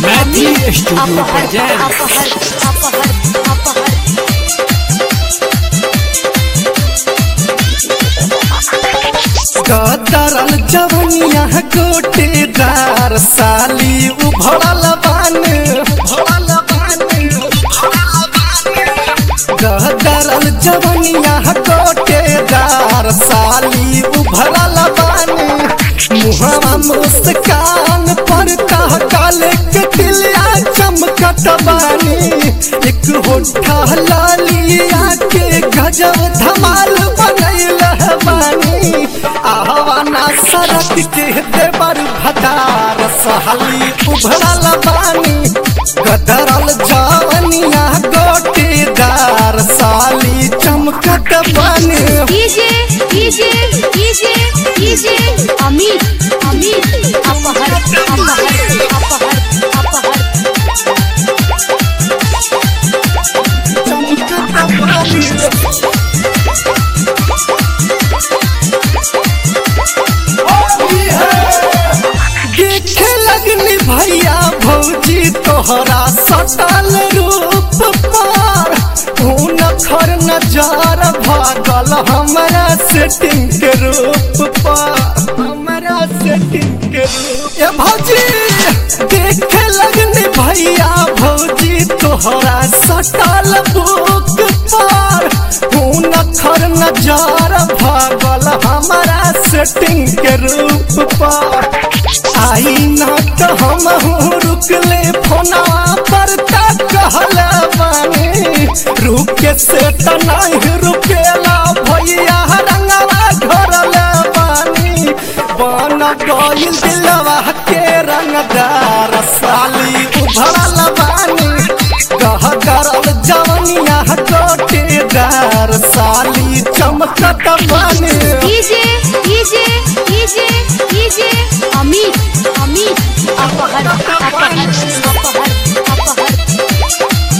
Maithili studio अपहर present अपहर अपहर अपहर कतरल जवनिया गोटेदार साली उभरल बान भरल बान कतरल जवनिया गोटेदार साली उभरल बान मुहवा मुस्कान पर कह काले के दिलिया चमकत बानी एक होठा लालिया के गजब धमाल बनैल बानी आवाना सड़क के देवर भदार सहली उभरल बानी गदरल जवनिया गोटेदार साली चमकत बानी DJ DJ DJ DJ Amit Amit अपहर अपहर अपहर अपहर देखे लगनी भैया भौजी तोहरा सटल रूप पर खून खर नजार भागल हमरा सेटिंग के रूप पर हमरा सेटिंग के रूप ए भौजी देखे लगनी भैया भौजी तोहरा सटल बुक पर खून खर नजार भागल हमरा सेटिंग के रूप पर आई ना तो हम रुकले फोना पर तक कहल बानी रुके से त नहीं रुकेला भैया रंगवा घरल बानी बन गइल दिलवा के रंगदार साली उभरल बानी कह करल जवनिया गोटेदार साली चमकत बानी DJ DJ DJ DJ Amit Amit अपहर अपहर अपहर अपहर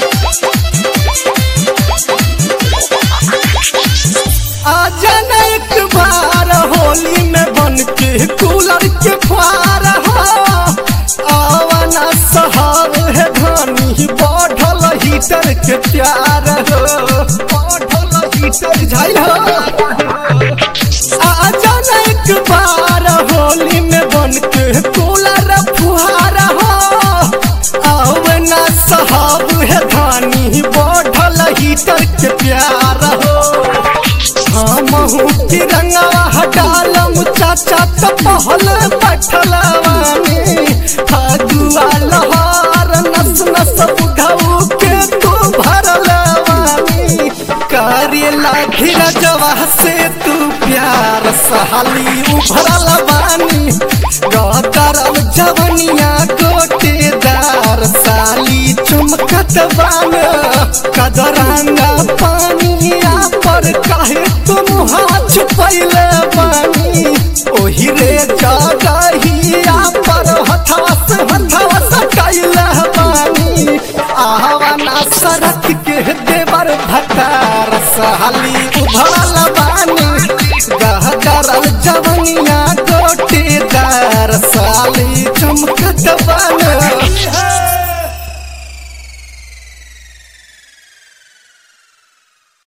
आजा न एक बार होली में बन के कूलर के फार हो आवाना सहाब है धानी बढ़ल हीटर के प्यार हो बढ़ल हीटर झाइल हो आजा न एक बार होली में बन के कूलर फुहार हो आवाना सहाब है धानी बढ़ल हीटर के प्यार हो हमहू तिरंगा हटालम चाचा तो पहल बैठलवानी फगुआ लहार नस नस बुढ़ऊ के तू भरलवानी करेला धीरजवा से तू प्यार सहाली उभरल बानी गदरल जवनिया गोटेदार साली चुमकत बान कदरंगा पानिया पर काहे तुम हाथ पहले बानी ओही रे जगहिया पर हथवा से हथवा सटाइल बानी आवाना सड़क के देवर भटार साली उभरल बानी गहदरल जवनिया गोटेदार साली चमकत बा